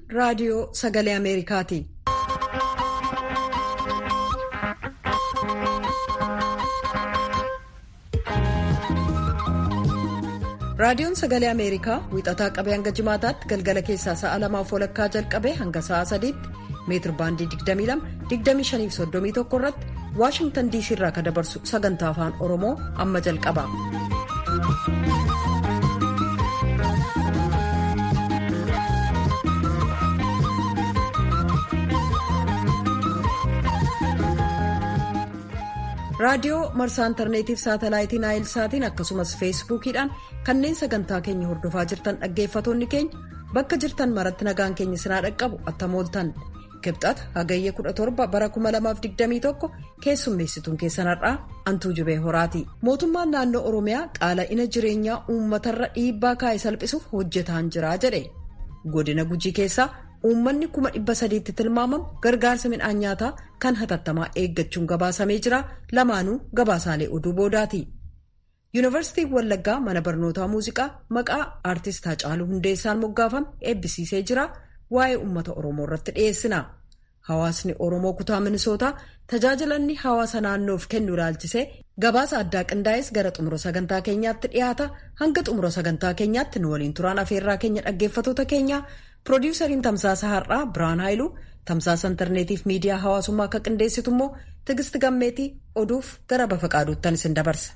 raadiyoo sagalee Ameerikaati. Raadiyoon Sagalee Ameerikaa wixataa qabee hanga jimaataatti galgala keessaa sa'a lamaaf walakkaa jalqabee hanga sa'a sadiitti meetir baandii 22-25-31 irratti Waashingtan DC irraa kan dabarsu sagantaa afaan Oromoo amma jalqaba. raadiyoo marsaa intarneetiif saatalaayitii naayilsaatiin akkasumas feesbuukiidhaan kanneen sagantaa keenya hordofaa jirtan dhaggeeffatoonni keenya bakka jirtan maratti nagaan keenya sinaa dhaqqabu attamooltan kibxata hagayya 17 bara 2021 keessummeessituun keessan har'aa antuu jibee horaati mootummaan naannoo oromiyaa qaala'ina jireenyaa uummatarra dhiibbaa kaa'e salphisuuf hojjetaan jiraa jedhe godina gujii keessaa uummanni kuma dhibba sadiitti tilmaamamu gargaarsa midhaan nyaataa kan hatattamaa eeggachuun gabaasamee jira lamaanuu gabaasaalee oduu boodaati. yuunivarsiitiin wallaggaa mana barnootaa muuziqaa maqaa aartist Haacaaluu Hundeessaan moggaafame eebbisiisee jira waa'ee uummata oromoo irratti dhiyeessina. hawaasni oromoo kutaa minisootaa tajaajilanni hawaasa naannoof kennu ilaalchisee gabaasa addaa qindaa'es gara xumura sagantaa keenyaatti dhiyaata hanga xumura sagantaa keenyaatti nu waliin turaan afeerraa keenya dhaggeeffatoota keenya. Piroodyusariin tamsaasa har'aa Biraan Haayiluu tamsaasa intarneetiif miidiyaa hawaasummaa akka qindeessitu immoo Tigisti Gammeetii oduuf gara bafa qaaduuttan isin dabarsa.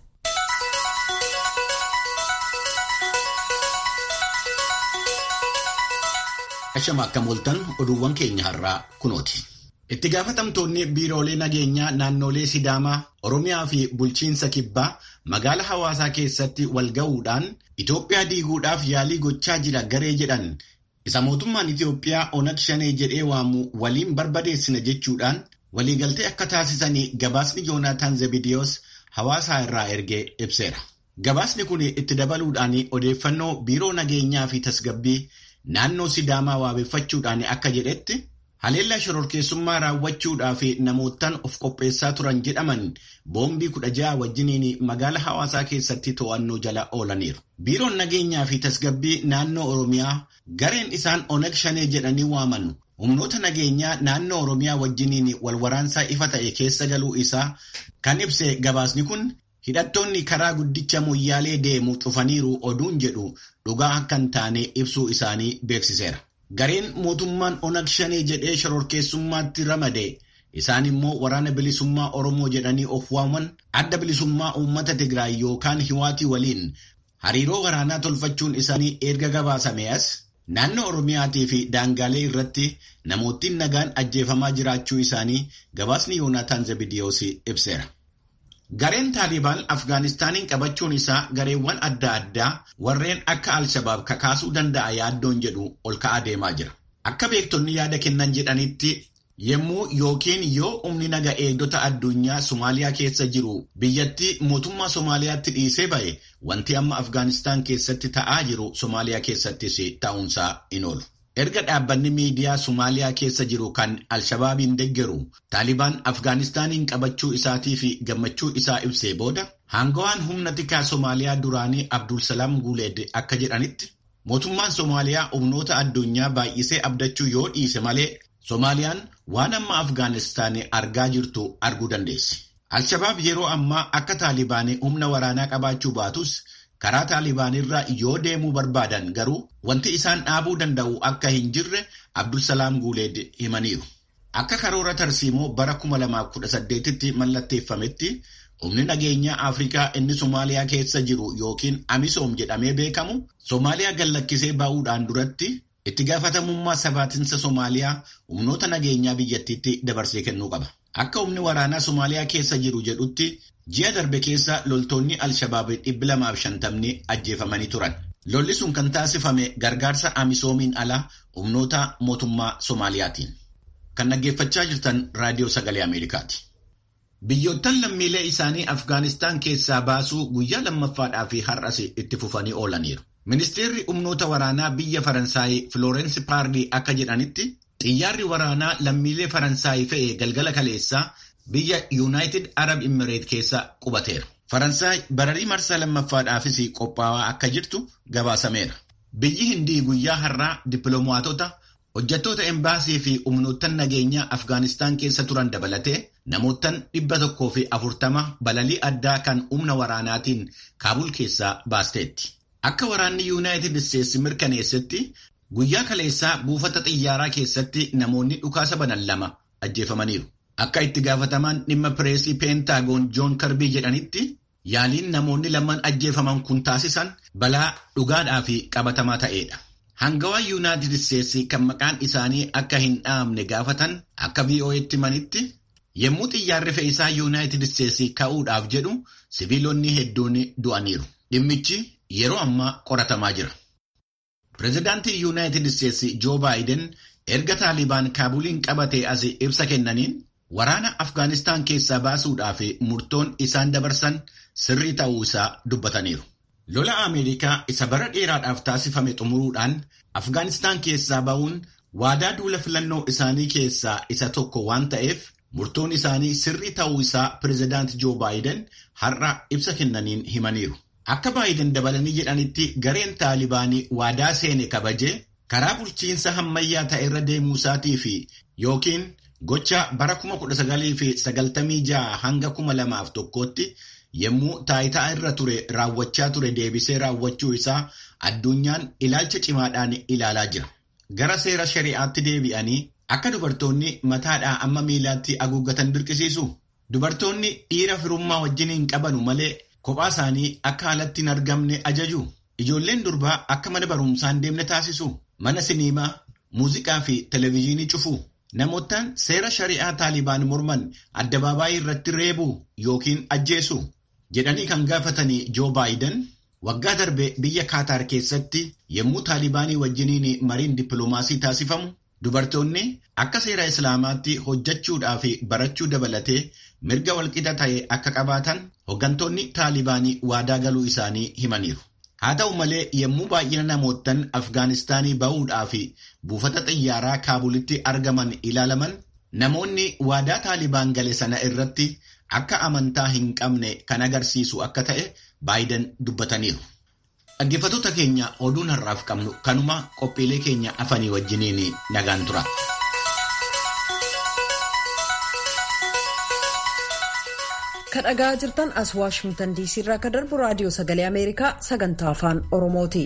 Ashama akka mooltan oduuwwan keenya har'aa kunooti. Itti gaafatamtoonni biiroolee nageenyaa naannolee Sidaamaa, Oromiyaa fi bulchiinsa Kibbaa magaala hawaasaa keessatti wal ga'uudhaan Itoophiyaa diiguudhaaf yaalii gochaa jira garee jedhan. Isa mootummaan Itoophiyaa onag shanee jedhee waamu waliin barbadeessina jechuudhaan waliigaltee akka taasisanii gabaasni Yoonaataan Zebidiyoos hawaasaa irraa ergee ibseera. Gabaasni kun itti dabaluudhaan odeeffannoo biiroo nageenyaa fi tasgabbii naannoo Sidaamaa waabeffachuudhaan akka jedhetti haleellaa shororkeessummaa raawwachuudhaa fi namootaan of qopheessaa turan jedhaman boombii kudha ja'a wajjiniin magaala hawaasaa keessatti to'annoo jala oolaniiru. Biiroon nageenyaa fi tasgabbii naannoo Oromiyaa gareen isaan onag shanee jedhanii waaman humnoota nageenyaa naannoo Oromiyaa wajjiniin walwaraansaa ifa ta'e keessa galuu isaa kan ibse gabaasni kun hidhattoonni karaa guddicha moyyaalee deemu cufaniiru oduun jedhu dhugaa akka hin taane ibsuu isaanii beeksiseera. Gareen mootummaan onag shanee jedhee shororkeessummaatti ramade isaan immoo waraana bilisummaa Oromoo jedhanii of waaman adda bilisummaa uummata Tigraay yookaan Hiwaatii waliin hariiroo waraanaa tolfachuun isaanii erga gabaasame as naannoo Oromiyaatii fi daangaalee irratti namootni nagaan ajjeefamaa jiraachuu isaanii gabaasni Yoonaataan Zebidiyoos ibseera. Gareen Taalibaan Afgaanistaaniin qabachuun isaa gareewwan adda addaa warreen akka Alshabaab kakaasuu danda'a yaaddoon jedhu ol ka'aa deemaa jira. Akka beektonni yaada kennan jedhanitti Yemmuu yookiin yoo humni naga eegdota addunyaa Somaaliyaa keessa jiru biyyattii mootummaa Somaaliyaatti dhiisee ba'e wanti amma Afgaanistaan keessatti ta'aa jiru Somaaliyaa keessattis ta'uunsaa in oolu. Erga dhaabbanni miidiyaa Somaaliyaa keessa jiru kan Alshabaabiin deeggaru Taalibaan Afgaanistaaniin qabachuu isaatii fi gammachuu isaa ibsee booda hangawaan humna tikaa Somaaliyaa duraanii Abdulsalaam Guuleed akka jedhanitti mootummaan Somaaliyaa humnoota addunyaa baay'isee abdachuu yoo dhiise malee Somaaliyaan waan amma Afgaanistaan argaa jirtu arguu dandeessi. Alshabaab yeroo ammaa akka Taalibaanii humna waraanaa qabaachuu baatus karaa Taalibaanirra yoo deemuu barbaadan garuu wanti isaan dhaabuu danda'u akka hin jirre Abdulsalaam Guuleed himaniiru. Akka karoora tarsiimoo bara 2018tti mallatteeffametti humni nageenyaa Afrikaa inni Somaaliyaa keessa jiru yookiin Amisoom jedhamee beekamu Somaaliyaa gallakkisee ba'uudhaan duratti itti gaafatamummaa sabaatinsa Somaaliyaa humnoota nageenyaa biyyattiitti dabarsee kennuu qaba. Akka humni waraanaa Somaaliyaa keessa jiru jedhutti ji'a darbe keessa loltoonni Alshabaab dhibbi lamaaf shantamni ajjeefamanii turan. Lolli sun kan taasifame gargaarsa Amisoomiin ala humnoota mootummaa Somaaliyaatiin. Kan dhaggeeffachaa jirtan Raadiyoo Sagalee Ameerikaati. Biyyoottan lammiilee isaanii Afgaanistaan keessaa baasuu guyyaa lammaffaadhaa fi har'as itti fufanii oolaniiru. Ministeerri humnoota waraanaa biyya Faransaay Florence Paarlii akka jedhanitti xiyyaarri waraanaa lammiilee Faransaay fe'e galgala kaleessaa biyya Yuunaayitid Arab Imireet keessa qubateera. Faransaay bararii marsaa lammaffaadhaafis qophaa'aa akka jirtu gabaasameera. Biyyi Hindii guyyaa har'aa dippiloomaatota Hojjettoota embaasii fi humnoottan nageenyaa Afgaanistaan keessa turan dabalatee namoottan dhibba tokkoo fi afurtama balalii addaa kan humna waraanaatiin Kaabul keessaa baasteetti. Akka waraanni Yuunaayitid Isteetsi mirkaneessetti guyyaa kaleessaa buufata xiyyaaraa keessatti namoonni dhukaasa banan lama ajjeefamaniiru. Akka itti gaafatamaan dhimma pireesii peentaagoon Joon Karbii jedhanitti yaaliin namoonni lamaan ajjeefaman kun taasisan balaa dhugaadhaa fi qabatamaa ta'edha. Hangawaa Yuunaayitid Isteetsi kan maqaan isaanii akka hin dhaamne gaafatan akka VOA'tti himanitti yommuu xiyyaarri fe'iisaa Yuunaayitid Isteetsi ka'uudhaaf jedhu siviilonni hedduun du'aniiru. Dhimmichi yeroo ammaa qoratamaa jira. Pireezidaantii Yuunaayitid Isteetsi Joo Baayiden erga Taalibaan Kaabuliin qabatee as ibsa kennaniin waraana Afgaanistaan keessaa baasuudhaaf murtoon isaan dabarsan sirrii ta'uu isaa dubbataniiru. Lola Ameerikaa isa bara dheeraadhaaf taasifame xumuruudhaan Afgaanistaan keessaa ba'uun waadaa duula filannoo isaanii keessaa isa tokko waan ta'eef murtoon isaanii sirrii ta'uu isaa pireezidaanti Joo Baayiden har'a ibsa kennaniin himaniiru. Akka Baayiden dabalanii jedhanitti gareen Taalibaanii waadaa seene kabajee karaa bulchiinsa hammayyaa ta'e irra deemuu isaatii fi yookiin gocha bara 1996 hanga 2001tti yommuu taayitaa irra ture raawwachaa ture deebisee raawwachuu isaa addunyaan ilaalcha cimaadhaan ilaalaa jira. Gara seera shari'aatti deebi'anii akka dubartoonni mataadhaa amma miilaatti haguuggatan dirqisiisu. Dubartoonni dhiira firummaa wajjin hin qabanu malee kophaa isaanii akka alatti hin argamne ajaju. Ijoolleen durbaa akka mana barumsaa hin deemne taasisu. Mana siniimaa, muuziqaa fi televezyiinii cufu. Namoottan seera shari'aa Taalibaan morman addabaabaayii irratti reebuu yookiin ajjeesu. jedhanii kan gaafatanii Joo Baayiden waggaa darbe biyya Kaataar keessatti yommuu Taalibaanii wajjiniin mariin dippiloomaasii taasifamu dubartoonni akka seera Islaamaatti hojjechuudhaa fi barachuu dabalatee mirga walqixa ta'e akka qabaatan hooggantoonni Taalibaanii waadaa galuu isaanii himaniiru. Haa ta'u malee yommuu baay'ina namoottan Afgaanistaanii ba'uudhaa fi buufata xiyyaaraa Kaabulitti argaman ilaalaman namoonni waadaa Taalibaan gale sana irratti akka amantaa hin qabne kan agarsiisu akka ta'e Baayiden dubbataniiru. Dhaggeeffattoota keenya oduun har'aaf qabnu kanuma qophiilee keenya afanii wajjiniin nagaan tura. Kan dhagaa jirtan as Waashingtan diisii irraa kan darbu raadiyoo sagalee Ameerikaa sagantaa afaan Oromooti.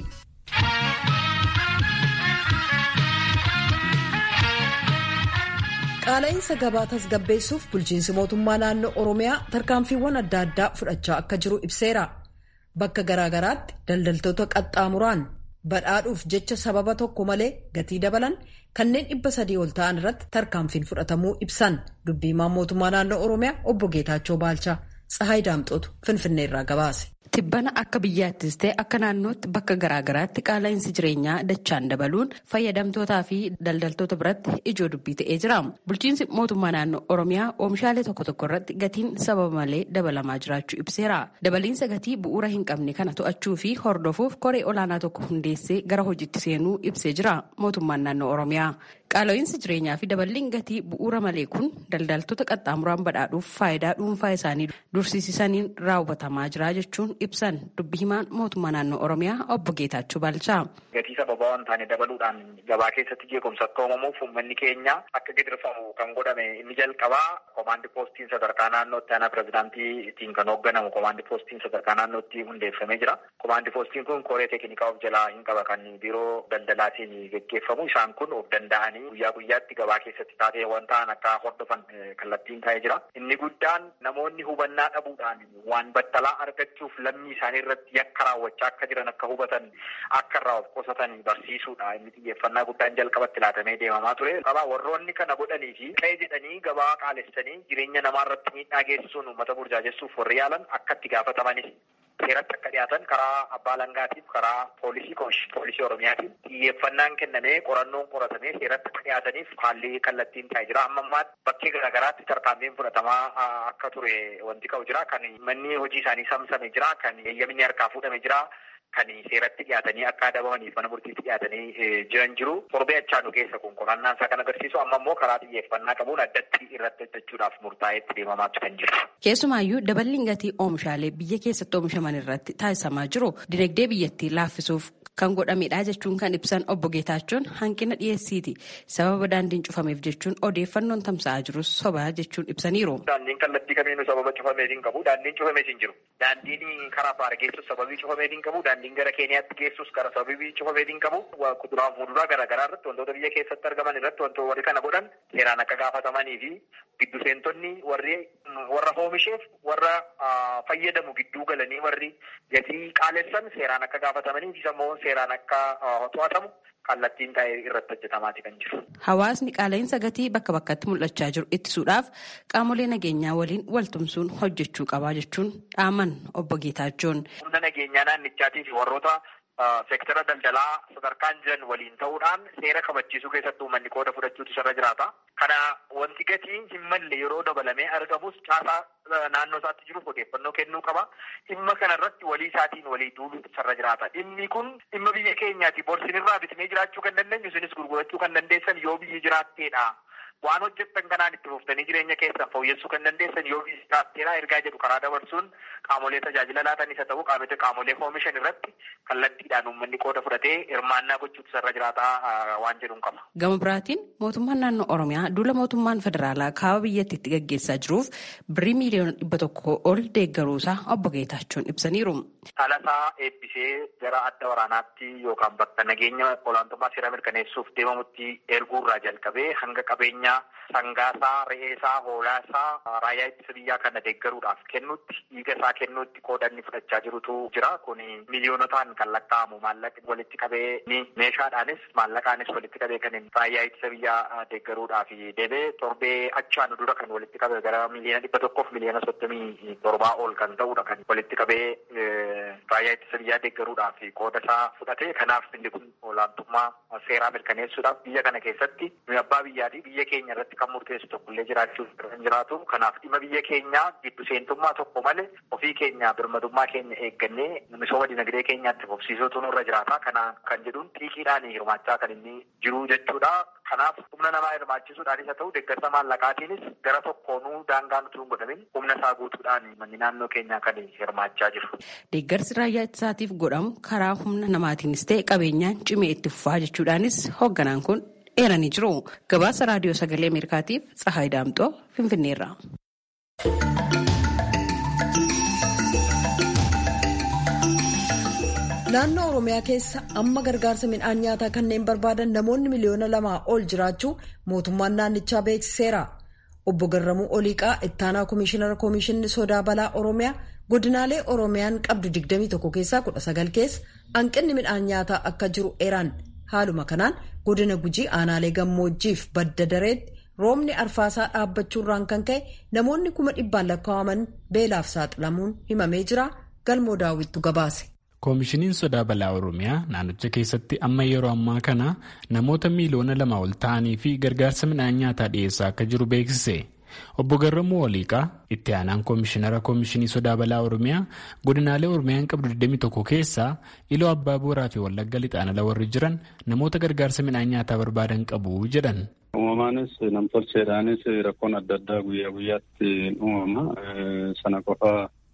Qaala'insa gabaa tasgabbeessuuf bulchiinsi mootummaa naannoo Oromiyaa tarkaanfiiwwan adda addaa fudhachaa akka jiru ibseera. Bakka garaagaraatti daldaltoota qaxxaamuraan badhaadhuuf jecha sababa tokko malee gatii dabalan kanneen dhibba sadii ol ta'an irratti tarkaanfiin fudhatamuu ibsan dubbiimaan mootummaa naannoo Oromiyaa obbo Geetaachoo Baalchaa Tsahaay Daamxootu Finfinneerraa gabaase. Tibbana akka biyyaattis ta'e akka naannootti bakka garaagaraatti qaala'insi jireenyaa dachaan dabaluun fayyadamtootaa fi daldaltoota biratti ijoo dubbii ta'ee jira. Bulchiinsi mootummaa naannoo Oromiyaa oomishaalee tokko tokko irratti gatiin sababa malee dabalamaa jiraachuu ibseera. Dabaliinsa gatii bu'uura hin qabne kana to'achuu fi hordofuuf koree olaanaa tokko hundeessee gara hojiitti seenuu ibsee jira mootummaan naannoo Oromiyaa. Qaala'insi jireenyaa fi daballiin gatii bu'uura malee kun daldaltoota qaxxaamuraan badhaadhuuf faayidaa dhuunfaa isaanii dursiisaniin raawwatamaa jira jechuun ibsan dubbi himaan mootummaa naannoo Oromiyaa obbo Geetaachoo Baalchaa. Gatii sababa waan taane dabaluudhaan gabaa keessatti jeequmsa akka uumamuuf uummanni keenya akka gidirfamu kan godhame inni jalqabaa komaandi poostiin sadarkaa naannootti aanaa pirezidaantiitiin kan hoogganamu komaandi poostiin sadarkaa naannootti hundeeffamee jira. Komaandi poostiin kun koree teeknikaa of jalaa hin qaba kan biiroo daldalaatiin geggeeffamu isaan kun of danda'anii guyyaa guyyaatti gabaa keessatti taateewwan ta'an akka hordofan kallattiin taa'ee jira. Inni guddaan namoonni hubannaa dhabuudhaan waan battalaa argachuuf lammii isaanii irratti yakka raawwachaa akka jiran akka hubatan akka irraa of qusatan barsiisuudha. Inni xiyyeeffannaa guddaan jalqabatti laatamee deemamaa ture. Qabaa warroonni kana godhanii fi qe'ee jedhanii gabaa qaalessanii jireenya namaa irratti miidhaa geessisuun uummata burjaajessuuf warri yaalan akka itti gaafatamanidha. seeratti akka dhiyaatan karaa abbaa langaatiif karaa poolisii poolisii oromiyaatiin xiyyeeffannaan kennamee qorannoon qoratamee seeratti akka dhiyaataniif haalli kallattiin taa'ee jira amma ammaatti bakkee garaagaraatti tarkaanfiin fudhatamaa akka ture wanti qabu jira kan manni hojii isaanii samsame jira kan eeyyamni harkaa fuudhame jira kan seeratti dhiyaatanii akka adabamaniif mana murtiitti dhiyaatanii jiran jiru torbee achaanu keessa kun qorannaan isaa kan agarsiisu amma immoo karaa xiyyeeffannaa qabuun addatti irratti hojjechuudhaaf murtaa'eetti deemamaatu kan jiru. Keessumaayyuu daballiin gatii oomishaalee biyya keessatti oomishaman irratti taasisamaa jiru dinagdee biyyattii laaffisuuf kan godhamedha jechuun kan ibsan obbo Geetaachoon hanqina dhiyeessiiti sababa daandiin cufameef jechuun odeeffannoon tamsa'aa jirus sobaa jechuun ibsaniiru. Daandiin kallattii kamiinuu sababa cufameef hin qabu. Daandiin cufameef hin jiru. Daandiin karaa baara geessus sababii cufameef hin qabu. Daandiin gara Keeniyaatti geessus gara sababii cufameef hin qabu. Kuduraa fi muduraa garaagaraa irratti wantoota biyya keessatti argaman irratti wantoota warri kana godhan seeraan akka gaafatamanii fi giddu seentonni warri warra oomisheef warra fayyadamu gidduu galanii warri gatii qaalessan seeraan akka gaafatamanii fi immoo seeraan akka to'atamu kallattiin taa'ee irratti hojjetamaati kan jiru. Hawaasni qaala'insa gatii bakka bakkatti mul'achaa jiru ittisuudhaaf qaamolee nageenyaa waliin waltumsuun hojjechuu qabaa jechuun dhaaman obbo Geetaachoon. Humna nageenyaa naannichaatii fi warroota seektara daldalaa sadarkaan jiran waliin ta'uudhaan seera kabachiisuu keessatti uummanni qooda fudhachuutu isarra jiraata. Kana wanti gatii hin malle yeroo dabalamee argamus caasaa naannoo isaatti jiruuf odeeffannoo kennuu qaba. Dhimma kanarratti walii isaatiin walii duuluutu isarra jiraata. Dhimmi kun dhimma biyya keenyaati. Borsinirraa bitnee jiraachuu kan dandeenyu isinis gurgurachuu kan dandeessan yoo biyyi jiraatteedha. Waan hojjettan kanaan itti fuftanii jireenya keessan fooyyessuu kan dandeessan yoo biyyi jiraatteedha ergaa jedhu karaa dabarsuun qaamolee tajaajila laatanis haa ta'u qaamota qaamolee oomishan irratti kallattiidhaan uummanni qooda fudhatee hirmaannaa gochuutu isarra jiraataa waan jedhuun qaba. Gama biraatiin mootummaan naannoo Oromiyaa duula mootummaan federaalaa kaaba biyyatti itti gaggeessaa jiruuf birrii miiliyoona dhibba tokko ol deeggaruusaa obbo Geetaachoon ibsaniiru. Dhalasaa eebbisee gara adda waraanaatti yookaan bakka nageenya olaantummaa seeraa mirkaneessuuf deemamutti erguurraa jalqabee hanga qabeenya sangaasaa, re'eesaa, hoolaasaa raayyaa ittisa biyyaa kana deeggaruudhaaf kennutti dhiiga isaa kennuutti qoodanni fudhachaa jirutu jira. Kun miiliyoonotaan kan lakkaa'amu maallaqa walitti qabee meeshaadhaanis maallaqaanis walitti qabee kan raayyaa ittisa biyyaa deeggaruudhaaf deebee torbee achaan dura kan walitti qabe gara miliyoona dhibba tokkoof miliyoona soddomii torbaa ol kan ta'udha kan walitti qabee raayyaa ittisa biyyaa deeggaruudhaaf qooda isaa fudhate. Kanaaf inni kun olaantummaa seeraa mirkaneessuudhaaf biyya kana keessatti abbaa biyyaatii biyya keenya irratti kan murteessu tokkollee jiraachuu hin jiraatu. Kanaaf dhimma biyya keenyaa giddu seentummaa tokko malee ofii keenya birmadummaa keenya eeggannee misooma dinagdee keenyaatti fufsiisuutu nurra jiraata. Kana kan jedhuun xiiqiidhaan hirmaachaa kan inni jiru jechuudha. Kanaaf humna namaa hirmaachisuudhaanis haa ta'u deeggarsa maallaqaatiinis gara tokkoonuu daangaan utuu hin godhamin humna isaa guutuudhaan manni naannoo keenyaa kan hirmaachaa jiru. Deeggarsi raayyaa ittisaatiif godhamu karaa humna namaatiinis ta'e qabeenyaan cimee itti fufaa jechuudhaanis hoogganaan kun eeranii jiru. Gabaasa raadiyoo sagalee Ameerikaatiif Tsahaay Daamxoo Finfinneerra. Naannoo Oromiyaa keessa amma gargaarsa midhaan nyaataa kanneen barbaadan namoonni miliyoona lamaa ol jiraachuu mootummaan naannichaa beeksiseera. Obbo Garramuu Oliiqaa ittaanaa Komishinara Komishinni Sodaa Balaa Oromiyaa godinaalee Oromiyaan qabdu 21 keessaa 19 keessa hanqinni midhaan nyaataa akka jiru eeran. Haaluma kanaan godina Gujii aanaalee gammoojjiif badda dareetti roobni arfaasaa dhaabbachuurraan kan ka'e namoonni kuma dhibbaan lakkaa'aman beelaaf saaxilamuun himamee jira. Galmoo daawwittu gabaase. koomishiniin sodaa balaa oromiyaa naannicha keessatti amma yeroo ammaa kana namoota miiliyoona lama ol ta'anii fi gargaarsa midhaan nyaataa dhiyeessaa akka jiru beeksise obbo Garramuu Waliiqaa itti aanaan koomishinara koomishinii sodaa balaa oromiyaa godinaalee oromiyaan qabdu 21 keessaa iloo abbaa booraa fi wallagga lixaan ala warri jiran namoota gargaarsa midhaan nyaataa barbaadan qabu jedhan. Uumamaanis namtolcheedhaanis rakkoon adda addaa guyyaa guyyaatti uumama sana qofa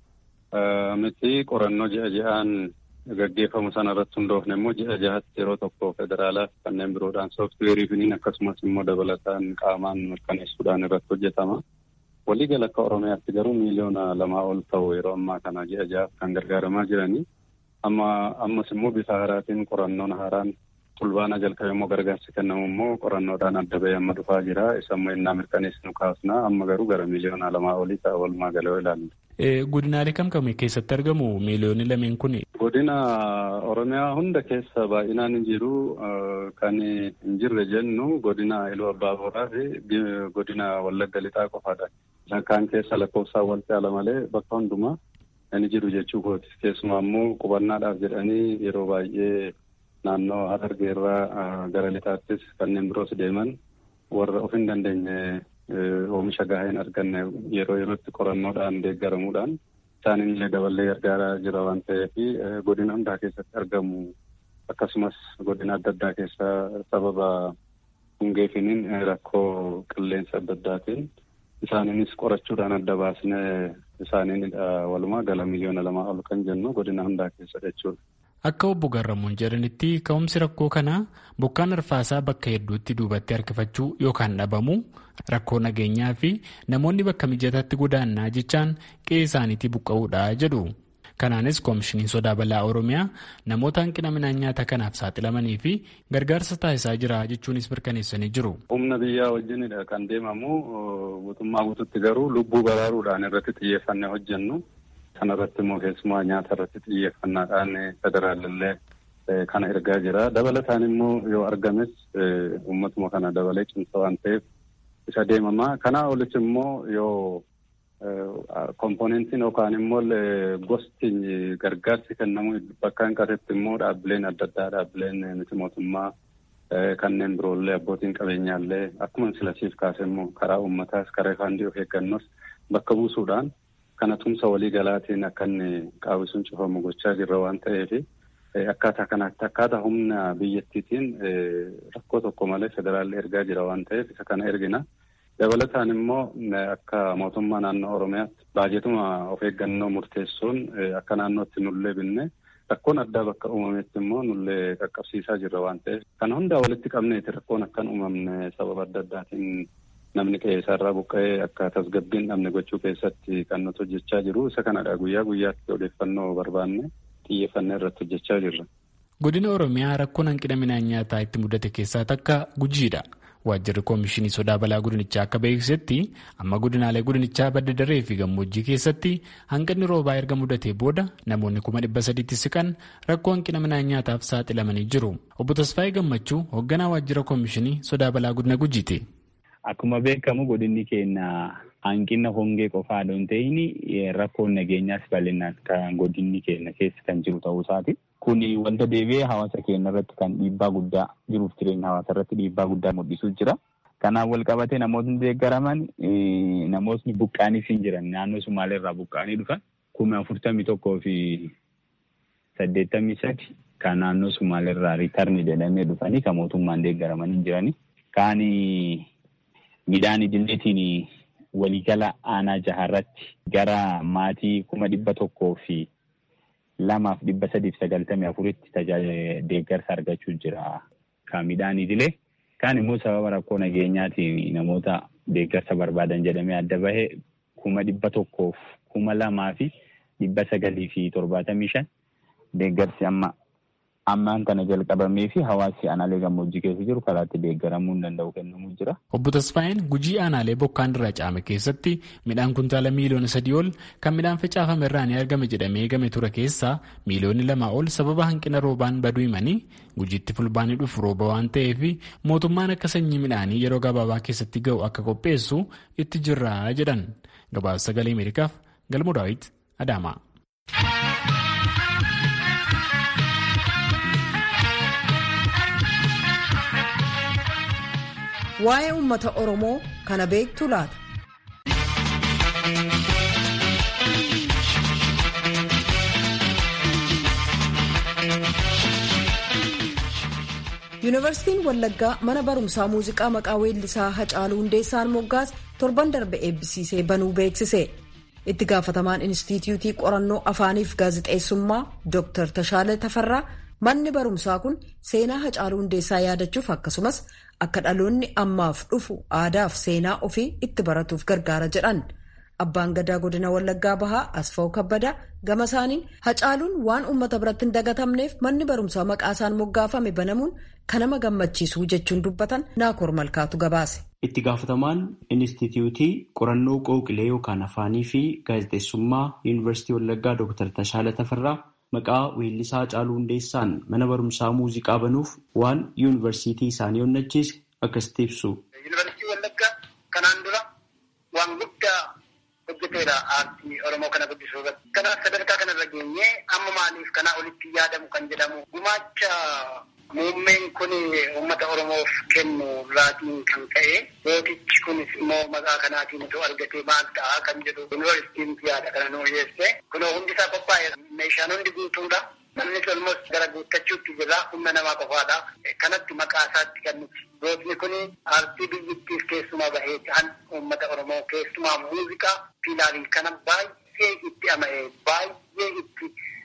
miti qorannoo ji'a ji'aan gaggeeffamu sana irratti hundoofne immoo ji'a jahatti yeroo tokko federaalaaf kanneen biroodhaan sooftiweerii finiin akkasumas immoo dabalataan qaamaan mirkaneessuudhaan irratti hojjetama. Waliigala akka Oromiyaatti garuu miiliyoona lamaa ol ta'u yeroo ammaa kana ji'a jahaaf kan gargaaramaa jiranii. Amma ammas immoo bifa haaraatiin qorannoon haaraan fulbaana jalqabe immoo gargaarsi kennamu immoo qorannoodhaan adda bahee amma dhufaa jira. Isa immoo innaa mirkaneessinu kaasna amma garuu gara miiliyoona lamaa olii ta'a walumaa galee ilaalla. Godinaalee kam kam keessatti argamu miiliyoonni lameen kun? Godina Oromiyaa hunda keessa baay'inaan hin jiru. Kan hin jirre jennu godina Iluu Abbaa Booraa fi godina Wallagga Lixaa qofaadha. Kaan keessa lakkoofsaan wal caala malee bakka hundumaa hin jiru jechuu kooti. Keessumaa immoo qubannaadhaaf jedhanii yeroo baay'ee naannoo Harargee irraa gara lixaattis kanneen biroos deeman warra of hin dandeenye oomisha gahaa hin arganne yeroo yerootti qorannoodhaan deeggaramuudhaan isaan illee daballee gargaaraa jira waan ta'eef godina hundaa keessatti argamu akkasumas godina adda addaa keessa sababa hongeefiniin rakkoo qilleensa adda addaatiin isaaniinis qorachuudhaan adda baasne isaaniin walumaa gala miliyoona lamaa ol kan jennu godina hundaa keessa jechuudha. Akka obbo Garramuun jedhanitti ka'umsi rakkoo kanaa bokkaan arfaasaa bakka hedduutti duubatti harkifachuu yookaan dhabamuu rakkoo nageenyaa fi namoonni bakka mijataatti godaannaa jechaan qe'ee isaaniitii buqqa'uudha jedhu. Kanaanis koomishiniin sodaa balaa Oromiyaa namoota hanqina midhaan nyaataa kanaaf saaxilamanii fi gargaarsa taasisaa jira jechuunis mirkaneessanii jiru. Humna biyyaa wajjinidha kan deemamu guutummaa guututti garuu lubbuu baraaruudhaan irratti xiyyeeffannee hojjennu. Kana irratti immoo keessumaa nyaata irratti xiyyeeffannaadhaan federaalillee kana ergaa jira. Dabalataan immoo yoo argames uummatuma kana dabalee cimsa waan ta'eef isa deemama. Kanaa olis immoo yoo komponentiin yookaan immoo gosti gargaarsi kennamu bakka hin qasetti immoo dhaabbileen adda addaa dhaabbileen miti mootummaa kanneen biroollee abbootiin qabeenyaallee akkuma silasiif kaase immoo karaa uummataas karaa faandii of eeggannoos bakka buusuudhaan kana tumsa walii galaatiin akka inni qaawwisuun cufamu gochaa jirra waan ta'eef akkaataa kanaatti akkaataa humna biyyattiitiin rakkoo tokko malee federaalli ergaa jira waan ta'eef isa kana ergina. Dabalataan immoo akka mootummaa naannoo Oromiyaatti baajetuma of eeggannoo murteessuun akka naannootti nullee binne rakkoon addaa bakka uumametti immoo nullee qaqqabsiisaa jirra waan ta'eef kana hundaa walitti qabneeti rakkoon akkan uumamne sababa adda addaatiin namni qe'ee isaarraa buqqa'ee akka tasgabbiin dhabne gochuu keessatti kan nuti hojjechaa jiru isa kanadha guyyaa guyyaatti odeeffannoo barbaanne xiyyeeffannee irratti hojjechaa jirra. Godina Oromiyaa rakkoon hanqina midhaan nyaataa itti mudate keessaa takka gujiidha. Waajjirri Koomishinii Sodaa Balaa Godinichaa akka beeksisetti amma godinaalee godinichaa badda daree fi gammoojjii keessatti hanqinni roobaa erga mudatee booda namoonni kuma dhibba sadiitti siqan rakkoo hanqina midhaan nyaataaf saaxilamanii jiru. Obbo Tasfaayee Gammachuu hoogganaa waajjira Koomishinii Sodaa Balaa Godina Gujiiti. Akkuma beekamu godinni keenya hanqina hongee qofaa osoo hin ta'in rakkoon nageenyaas bal'inaan kan godinni keenya keessa kan jiru ta'uu isaati. Kun wanta deebi'ee hawaasa keenya irratti kan dhiibbaa guddaa jiruuf jireenya hawaasa irratti dhiibbaa guddaa mul'isuu jira. Kanaan wal qabatee namootni deeggaraman namootni buqqaaniif hin jiran naannoo Sumaalee irraa buqqaanii dhufan kuma afurtamii tokkoo fi saddeettamii sadi kan naannoo Sumaalee irraa riitarni jedhamee dhufanii kan mootummaan deeggaraman hin jirani. Kaan midhaan idileetiin waliigala aanaa jaharratti gara maatii kuma dhibba tokkoo fi lamaaf dhibba sadiif sagaltamii afuritti tajaajila deeggarsa argachuu jira. Kan midhaan idilee kaan immoo sababa rakkoo nageenyaatiin namoota deeggarsa barbaadan jedhamee adda bahe kuma dhibba tokkoof kuma lamaa fi dhibba sagalii fi torbaatamii shan deeggarsi amma ammaan kana jalqabamee fi hawaasi aanaalee gammoojjii keessa jiru karaatti deeggaramuu hin danda'u kennamuu jira. Obbo Tasfaayeen gujii aanaalee bokkaan irraa caame keessatti midhaan kuntaala miiliyoona sadii ol kan midhaan facaafame irraa ni argame jedhamee eegame ture keessaa miiliyoonni lamaa ol sababa hanqina roobaan baduu himanii gujiitti fulbaanii dhufu rooba waan ta'eef mootummaan akka sanyii midhaanii yeroo gabaabaa keessatti ga'u akka qopheessu itti jirra jedhan gabaasa sagalee Ameerikaaf galmoo daawit Adaamaa. Waa'ee uummata Oromoo kana beektu laata? Yuunivarsiitiin Wallaggaa mana barumsaa muuziqaa maqaa weellisaa Hacaaluu Hundeessaan moggaas torban darbe eebbisiisee banuu beeksise. Itti gaafatamaan Inistituutii Qorannoo Afaaniif Gaazixeessummaa Dr. Tashaale Tafarraa manni barumsaa kun seenaa Hacaaluu Hundeessaa yaadachuuf akkasumas akka dhaloonni ammaaf dhufu aadaaf seenaa ofii itti baratuuf gargaara jedhan. Abbaan gadaa godina Wallaggaa Bahaa Asfaw Kabbadaa gama isaaniin Hacaaluun waan uummata biratti hin dagatamneef manni barumsaa maqaa isaan moggaafame banamuun kan nama gammachiisu jechuun dubbatan Naakoor Malkaatu gabaase. Itti gaafatamaan Inistituutii Qorannoo Qooqilee yookaan Afaanii fi Gaazexeessummaa Yuunivarsiitii Wallaggaa Dr. Tashaala Tafarraa maqaa weellisaa Hacaaluu Hundeessaan mana barumsaa muuziqaa banuuf waan yuunivarsiitii isaanii onnachiise akkasitti ibsu. Yuunivarsiitii Wallaggaa kanaan dura waan guddaa hojjeteera aartii Oromoo kana guddisuu irratti. Kanaaf sadarkaa kanarra geenyee amma maaliif kanaa olitti yaadamu kan jedhamu gumaacha muummeen kun uummata Oromoof kennu irraatiin kan ka'e mootichi kunis immoo maqaa kanaatiin otoo argatee maal ta'a kan jedhu yuunivarsiitiin yaada kana nu dhiyeesse. Kunoo hundi isaa qophaa'e meeshaan hundi guutuudha. Namni olmos gara guuttachuutti jira humna namaa qofaadha. Kanatti maqaa isaatti kan nuti. Gootni kun aartii biyyattiif keessumaa bahee kan uummata Oromoo keessumaa muuziqaa fiilaarii kana baay'ee itti ama'ee baay'ee itti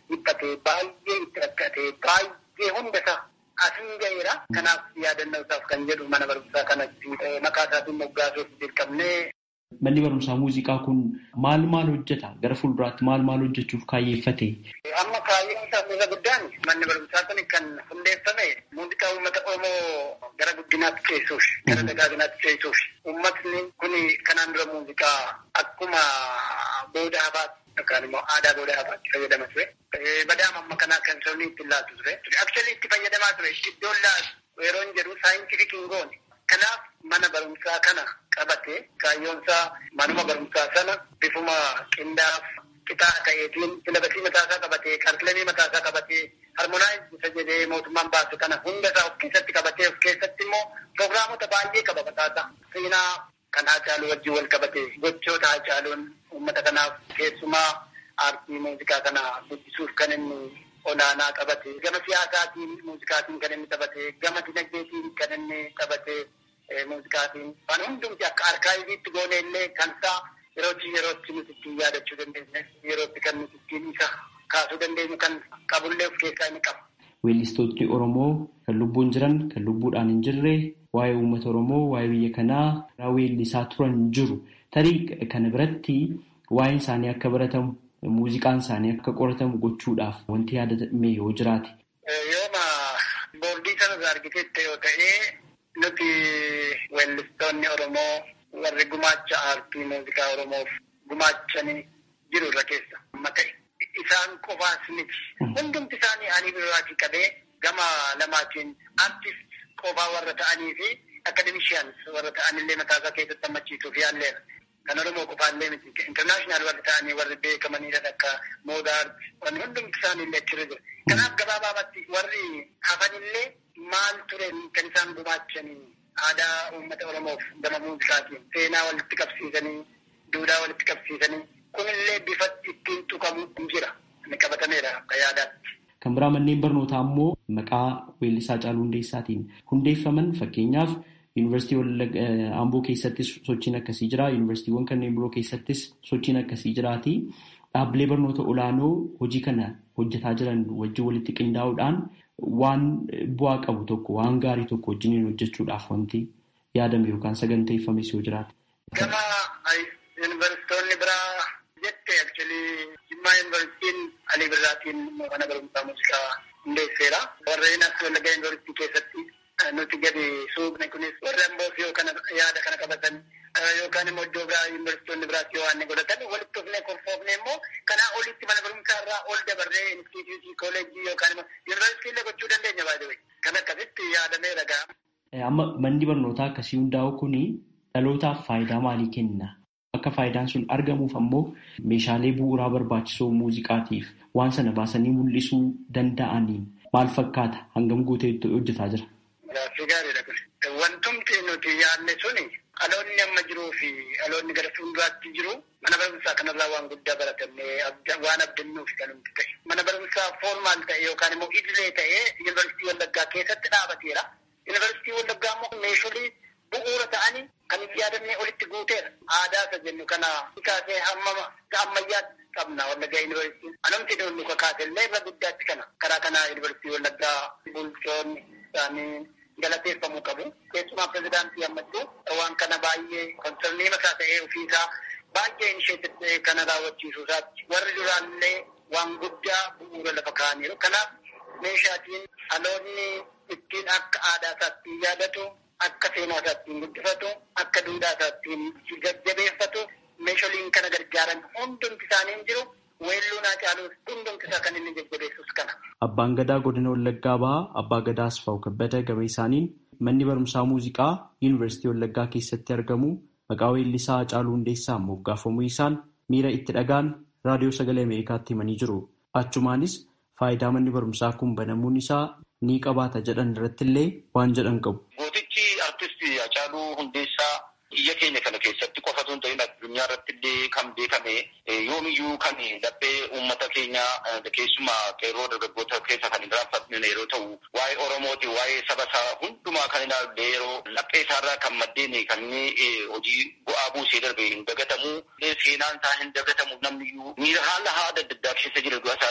dhiphatee baay'ee itti rakkatee baay'ee hunda isaa asin ga'eera. Kanaaf yaadannoo isaaf kan jedhu mana barumsaa kanatti maqaa isaatiin moggaasuuf dirqamnee. Manni barumsaa muuziqaa kun maal maal hojjeta? Gara fuulduraatti maal maal hojjechuuf kaayyeeffate? Amma kaayyoon isaa isa guddaan manni barumsaa kun kan hundeeffame muuziqaa uummata Oromoo gara guddinaatti ceessuuf, gara dagaaginaatti ceessuuf. Uummatni kun kanaan dura muuziqaa akkuma booda hafaatti yookaan immoo aadaa booda hafaatti fayyadama ture. Badaama amma kanaa kan sabni itti laatu ture. Aksuali itti fayyadamaa ture. Iddoon laatu yeroo hin jedhu saayintifik hin goone. Kanaaf mana barumsaa kana qabatee kaayyoonsaa manuma barumsaa sana bifuma qindaaf qitaa ta'eetiin silabasii mataasaa qabatee karikilamii mataasaa qabatee harmonaayiz isa jedhee mootummaan baase kana hunda isaa of keessatti qabatee of keessatti immoo pirogiraamota baay'ee qaba mataasaa seenaa kan Haacaaluu wajjin wal qabatee gochoota Haacaaluun uummata kanaaf keessumaa aartii muuziqaa kana guddisuuf kan inni olaanaa qabate gama siyaasaatiin muuziqaatiin kan inni taphate gama dinagdeetiin kan inni taphate muuziqaatiin waan hundumti akka arkaayiviitti goone illee kan isaa yerootti yerootti nuti ittiin yaadachuu dandeenya yerootti kan nuti ittiin isa kaasuu dandeenyu kan qabullee of keessaa inni qaba. Weellistoonni Oromoo kan lubbuun jiran kan lubbuudhaan hin jirre waa'ee uummata Oromoo waa'ee biyya kanaa weellisaa turan jiru tarii kana biratti waa'een isaanii akka baratamu muuziqaan isaanii akka qoratamu gochuudhaaf wanti yaadame yoo jiraate. Yooma boordii sanas argitetti yoo ta'e nuti weellistoonni Oromoo warri gumaacha aartii muuziqaa Oromoof gumaachanii jiru irra keessa amma ta'e. Isaan qofaas miti. Hundumti isaanii ani biraatii qabee gama lamaatiin aartist qofaa warra ta'anii fi akademishiyaans warra ta'anillee mataasaa keessatti hammachiisuuf yaalleera. Kan Oromoo qofaallee miti. Intarnaashinaal warri ta'anii warri beekamanidha akka moodaart wanni hundumti isaaniillee achirra jira. Kanaaf gabaabaatti warri hafanillee maal ture kan isaan gumaachanii aadaa uummata Oromoof gama muuziqaatiin seenaa walitti qabsiisanii duudhaa walitti qabsiisanii kunillee bifa ittiin tuqamu hin jira. Inni qabatameera akka yaadaatti. Kan biraa manneen barnootaa immoo maqaa weellisaa Haacaaluu Hundeessaatiin hundeeffaman fakkeenyaaf Yuunivarsiitii Amboo keessattis sochiin akkasii jira. Yuunivarsiitiiwwan kanneen biroo keessattis sochiin akkasii jiraati. Dhaabbilee barnoota olaanoo hojii kana hojjetaa jiran wajjin walitti qindaa'uudhaan waan bu'aa qabu tokko waan gaarii tokko wajjiniin hojjechuudhaaf wanti yaadame yookaan saganteeffames yoo jiraate. Gama yuunivarsiitonni biraa jette akchualii Jimmaa yuunivarsiitiin Alii Birraatiin mana barumsaa muuziqaa hundeesseera. Warreen as Wallaggaa yuunivarsiitii keessatti nuti gadi suuqne kunis warri amboos yoo kana yaada kana qabatan yookaan immoo iddoo biraa yuunivarsiitonni biraas yoo waan godhatan walitti dhufnee kolfoofne immoo kanaa olitti mana barumsaa irraa ol dabarree instituutii kooleejii yookaan immoo yuunivarsiitii illee gochuu dandeenya baay'ee kan akkasitti yaadamee ragaa. Amma manni barnootaa akkasii hundaa'u kuni dhalootaaf faayidaa maalii kenna? Akka faayidaan sun argamuuf ammoo meeshaalee bu'uuraa barbaachisoo muuziqaatiif waan sana baasanii mul'isuu danda'aniin maal fakkaata hangam guutee hojjetaa jira? Gaaffii gaariidha kun. Wantumti nuti yaadne suni dhaloonni amma jiruu fi dhaloonni gara fuulduraatti jiru mana barumsaa kanarraa waan guddaa baratannee waan abdannuuf kan nuti ta'e. Mana barumsaa foormaal ta'e yookaan immoo idilee ta'ee yuunivarsiitii Wallaggaa keessatti dhaabateera. Yuunivarsiitii Wallaggaa immoo meeshaalee bu'uura ta'anii kan itti yaadannee olitti guuteera. Aadaa isa jennu kana kaasee hamma ammayyaatti qabna Wallaggaa yuunivarsiitiin. Anumti nuti kakaatellee irra guddaatti kana. Karaa kanaa yuunivarsiitii Wallaggaa bulchoonni isaanii galateeffamuu qabu. Keessumaa pirezidaantii ammachuu waan kana baay'ee konsernii mataa ta'ee ofiisaa baay'ee inisheetii kana raawwachiisuu isaatti warri duraallee waan guddaa bu'uura lafa kaa'aniiru. Kanaaf meeshaatiin dhaloonni ittiin akka aadaa isaatti yaadatu, akka seenaa isaatti guddifatu, akka duudhaa isaatti jajjabeeffatu meeshaaleen kana gargaaran hundumti isaanii jiru. Weelluun Haacaaluu hundumti isaa kan inni jajjabeessus kana. Abbaan Gadaa godina Wallaggaa bahaa Abbaa Gadaa Asfaaw Kabbada gaba isaaniin manni barumsaa muuziqaa Yuunivarsiitii Wallaggaa keessatti argamu maqaa weellisaa Haacaaluu Hundeessaan moggaafamuu isaan miira itti dhagaan raadiyoo sagalee Ameerikaatti himanii jiru. Achumaanis faayidaa manni barumsaa kun banamuun isaa ni qabaata jedhan irrattillee waan jedhan qabu. Gootichi artistii Haacaaluu Hundeessaa biyya keenya kana keessatti qofa osoo hin ta'in addunyaa irratti illee kan beekame yoomiyyuu kan laphee uummata keenya keessumaa qeerroo dargaggoota keessa kan hin raanfatne yeroo ta'u waa'ee Oromooti waa'ee saba isaa hundumaa kan ilaalle yeroo laphee isaarraa kan maddeen kan inni hojii bu'aa buusee darbe hin dagatamu seenaan isaa hin dagatamu namniyyuu miira haala haada adda addaa keessa jira du'a isaa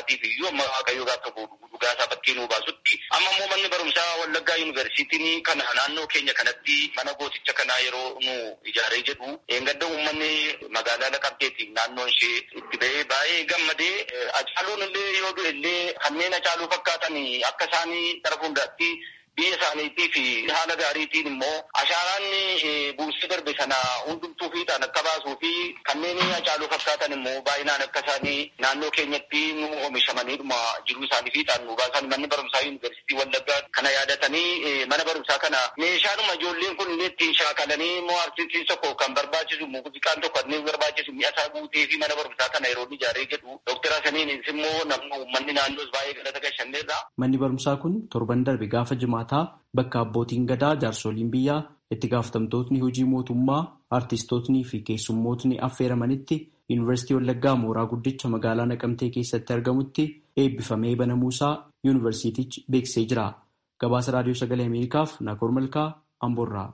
qofaatiif iyyuu amma waaqayyo gaafa dhugaasaa bakkee nuu baasutti amma immoo manni barumsaa Wallaggaa Yuunivarsiitiin kana naannoo keenya kanatti mana gooticha kanaa yeroo nu ijaaree jedhu eeggadda uummanni magaalaa Naqamteetiin naannoon ishee itti ba'ee baay'ee gammadee Hacaaluun illee yoo du'e illee kanneen Hacaaluu fakkaatan akka isaanii gara fuulduraatti biyya isaaniitii fi haala gaariitiin immoo ashaaraan buusii darbe sana hundumtuu fiixaan akka baasuu fi kanneen Hacaaluu fakkaatan immoo baay'inaan akka isaanii naannoo keenyatti nu oomishamaniidhuma jiruu isaanii fiixaan nu baasan manni barumsaa yuunivarsiitii Wallaggaa kana yaadatanii mana barumsaa kana meeshaadhuma ijoolleen kun illee ittiin shaakalanii immoo artistiin tokko kan barbaachisu muuziqaan tokko inni barbaachisu mi'a isaa guutee fi mana barumsaa kana yeroo ijaaree jedhu Dooktar Hasaniinis immoo namni uummanni naannoos baay'ee galata gashanneerra. Manni barumsaa kun torban darbe gaafa jimaataa bakka abbootiin gadaa jaarsoliin biyyaa itti gaafatamtootni hojii mootummaa artistootnii fi keessummootni affeeramanitti yuunivarsiitii Wallaggaa mooraa guddicha magaalaa Naqamtee keessatti argamutti eebbifamee banamuusaa yuunivarsiitichi beeksisee jira. Gabaasa Raadiyoo Sagalee Ameerikaaf Naakoor Malkaa Amboorraa.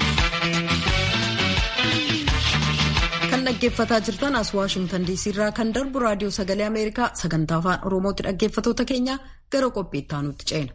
Kan dhaggeeffataa jirtan as Waashingtan DC irraa kan darbu Raadiyoo Sagalee Ameerikaa sagantaa afaan Oromootti dhaggeeffatoota keenya gara qophii itti aanutti ceena.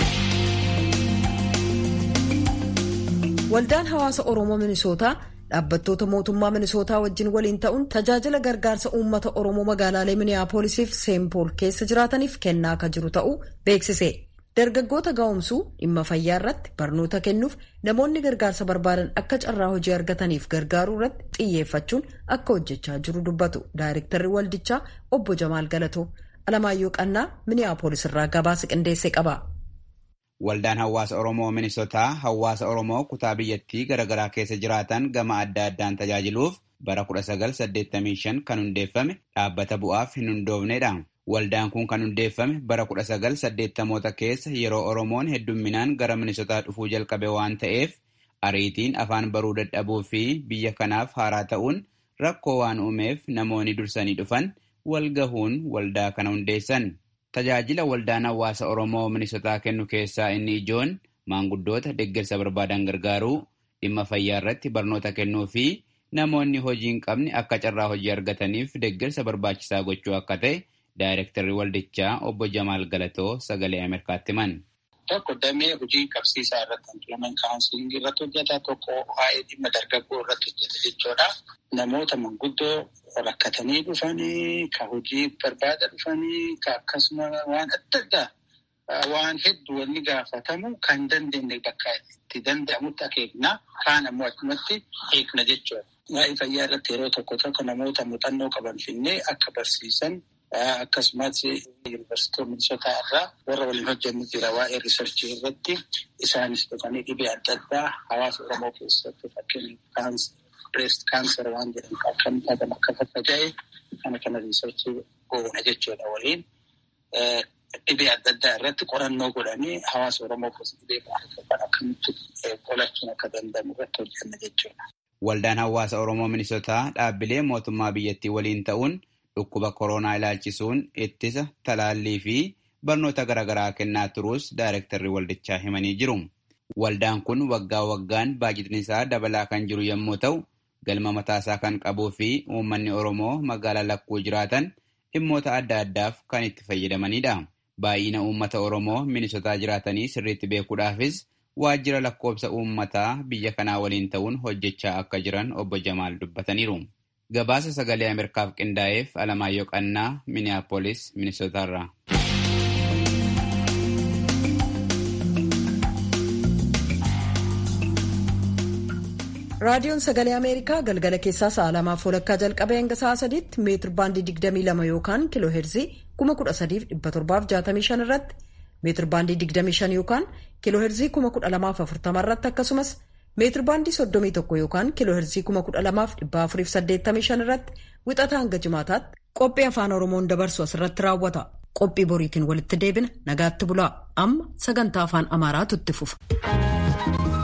Waldaan hawaasa Oromoo Minisootaa dhaabbattoota mootummaa Minisootaa wajjin waliin ta'uun tajaajila gargaarsa uummata Oromoo magaalaalee Miniyaapoolisiif Seenpool keessa jiraataniif kennaa akka jiru ta'uu beeksise. Dargaggoota gaa'umsuu dhimma fayyaa irratti barnoota kennuuf namoonni gargaarsa barbaadan akka carraa hojii argataniif gargaaruu irratti xiyyeeffachuun akka hojjechaa jiru dubbatu. Daayirektarri waldichaa obbo Jamaal Galatoo Alamaayyoo Qannaa Miniyaapolis irraa gabaasa qindeessee qaba. Waldaan hawaasa Oromoo Minisotaa hawaasa Oromoo kutaa biyyattii garaagaraa keessa jiraatan gama adda addaan tajaajiluuf bara 1985 kan hundeeffame dhaabbata bu'aaf hin hundoofnedha. Waldaan kun kan hundeeffame bara 1980moota keessa yeroo Oromoon heddumminaan gara Minisotaa dhufuu jalqabe waan ta'eef ariitiin afaan baruu dadhabuu fi biyya kanaaf haaraa ta'uun rakkoo waan uumeef namoonni dursanii dhufan wal gahuun waldaa kana hundeessan. Tajaajila waldaan hawaasa Oromoo Minisotaa kennu keessaa inni ijoon maanguddoota deeggarsa barbaadan gargaaruu, dhimma fayyaa irratti barnoota kennuu fi namoonni hojii hin qabne akka carraa hojii argataniif deeggarsa barbaachisaa gochuu akka ta'e Daayirektarri waldichaa obbo Jamaal Galatoo sagalee Ameerikaatti himan. Tokko damee hojii qabsiisaa irratti empiloomen kaawunsilingii irratti hojjeta tokko waa'ee dhimma dargaggoo irratti hojjeta jechuudha. Namoota manguddoo rakkatanii dhufanii ka hojii barbaada dhufanii ka akkasuma waan adda addaa waan hedduu wanni gaafatamu kan dandeenye bakka itti danda'amutti akeekna kaan ammoo achumatti eegna jechuudha. Waa'ee fayyaa irratti yeroo tokko tokko namoota muuxannoo qaban finnee akka barsiisan akkasumas yuunivarsiitii Minisotaa irraa warra waliin hojjennu jira waa'ee riisarchii irratti isaanis dhufanii dhibee adda addaa hawaasa Oromoo keessatti fakkeenyaaf breast cancer waan jedhamu akkamitti hagam akka faffaca'e kana kana riisarchii goona jechuudha waliin dhibee adda addaa irratti qorannoo godhanii hawaasa Oromoo keessatti dhibee kan akkamitti qolachuun akka danda'amu irratti hojjenna jechuudha. Waldaan hawaasa Oromoo Minisotaa dhaabbilee mootummaa biyyattii waliin ta'uun dhukkuba koronaa ilaalchisuun ittisa talaallii fi barnoota garaagaraa kennaa turuus daayirektarri waldichaa himanii jiru. Waldaan kun waggaa waggaan baajitni isaa dabalaa kan jiru yommuu ta'u, galma mataasaa kan qabuu fi uummanni Oromoo magaalaa lakkuu jiraatan dhimmoota adda addaaf kan itti fayyadamanidha. Baay'ina uummata Oromoo Minisotaa jiraatanii sirriitti beekuudhaafis waajjira lakkoobsa uummataa biyya kanaa waliin ta'uun hojjechaa akka jiran obbo Jamaal dubbataniiru. Gabaasa sagalee Ameerikaaf qindaa'eef Alamaayyoo Qannaa, Minneapolis, Minisotaarraa. raadiyoon sagalee ameerikaa galgala keessaa sa'a lamaaf walakkaa jalqabee hanga sa'a sadiitti meetir baandii 22 yookaan kiiloo heerzii 13765 irratti meetir baandii 25 yookaan kiiloo heerzii 12040 irratti akkasumas meetir baandii 31 yookaan kiiloo heerzii 12485 irratti wixata hanga jimaataatti qophii afaan oromoon dabarsu asirratti raawwata qophii boriitiin walitti deebina nagaatti bulaa amma sagantaa afaan amaaraatu itti fufa.